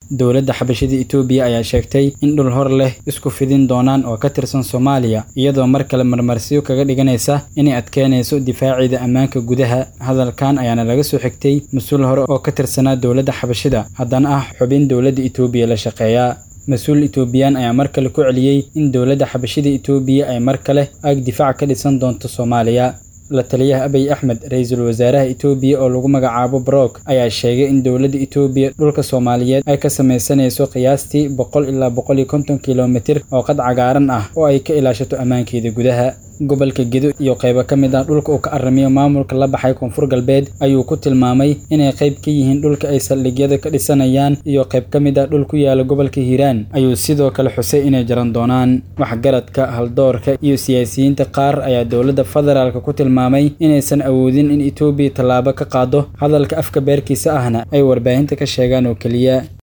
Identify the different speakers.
Speaker 1: dowladda xabashida itoobiya ayaa sheegtay in dhul hor leh isku fidin doonaan oo ka tirsan soomaaliya iyadoo mar kale marmarsiyo kaga dhiganaysa inay adkeynayso difaaceeda ammaanka gudaha hadalkan ayaana laga soo xigtay mas-uul hore oo ka tirsanaa dowladda xabashida haddana ah xubin dowladda itoobiya la shaqeeya mas-uul itoobiyaan ayaa mar kale ku celiyey in dowladda xabashida itoobiya ay mar kale aag difaac ka dhisan doonto soomaaliya la taliyaha abiy axmed ra-iisul wasaaraha itoobiya oo lagu magacaabo brock ayaa sheegay in dowladda itoobiya dhulka soomaaliyeed ay ka samaysanayso qiyaastii boqol ilaa boqol iyo konton kilomitir oo qad cagaaran ah oo ay ka ilaashato ammaankeeda gudaha gobolka gedo iyo qaybo ka mid ah dhulka uu ka aramiyo maamulka la baxay koonfur galbeed ayuu ku tilmaamay inay qayb ka yihiin dhulka ay saldhigyada ka dhisanayaan iyo qayb ka mid ah dhul ku yaala gobolka hiiraan ayuu sidoo kale xusay inay jaran doonaan waxgaradka haldoorka iyo siyaasiyiinta qaar ayaa dowladda federaalka ku tilmaamay inaysan awoodin in itoobiya tallaabo ka qaado hadalka afka beerkiisa ahna ay warbaahinta ka sheegaan oo keliya